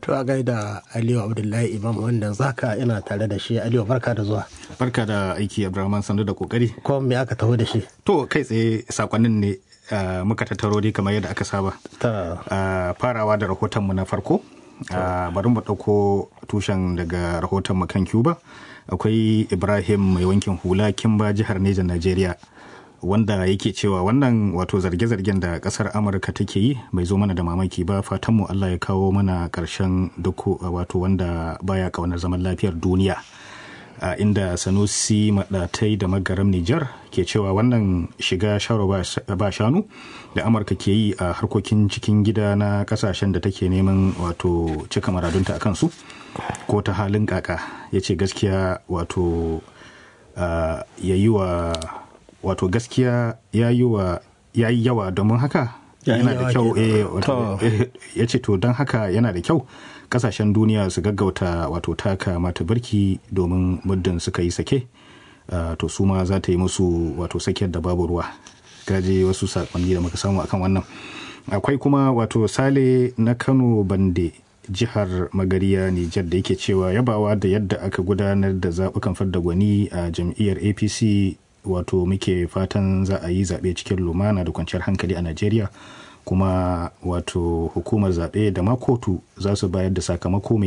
To a gaida Aliyu Abdullahi Imam wanda zaka ina tare da shi Aliyu barka da zuwa. Barka da aiki Abdulrahman sandu da kokari. Ko me aka taho da shi? To kai tsaye sakonnin ne uh, muka tattaro dai kamar yadda aka saba. Ta Uh, farawa da rahotonmu na farko. Uh, bari mu ɗauko tushen daga rahotonmu kan Cuba. Akwai Ibrahim mai wankin hula Kimba jihar Neja Najeriya. wanda yake cewa wannan wato zarge-zargen da kasar amurka take yi bai zo mana da mamaki ba fatanmu allah ya kawo mana karshen duk wato wanda baya kaunar zaman lafiyar duniya a inda sanusi maɗatai da magaram nijar ke cewa wannan shiga sharo ba shanu da amurka ke yi a harkokin cikin gida na kasashen da take neman wato cika maradunta a kansu ko ta halin kaka ya ce gaskiya wato ya yi wa wato gaskiya ya yi wa ya yi yawa domin haka yana da kyau ya ce to don haka yana da kyau kasashen duniya su gaggauta wato taka mata birki domin muddin suka yi sake to su ma za ta yi musu wato sakiyar da babu ruwa gaje wasu sakonni da muka samu akan wannan akwai kuma wato sale na kano bande jihar magariya nijar da yake cewa yabawa da yadda aka gudanar da zaɓukan fadda gwani a jam'iyyar apc wato muke fatan za a yi zaɓe cikin lumana da kwanciyar hankali a najeriya kuma wato hukumar zaɓe da ma kotu za su bayar da sakamako mai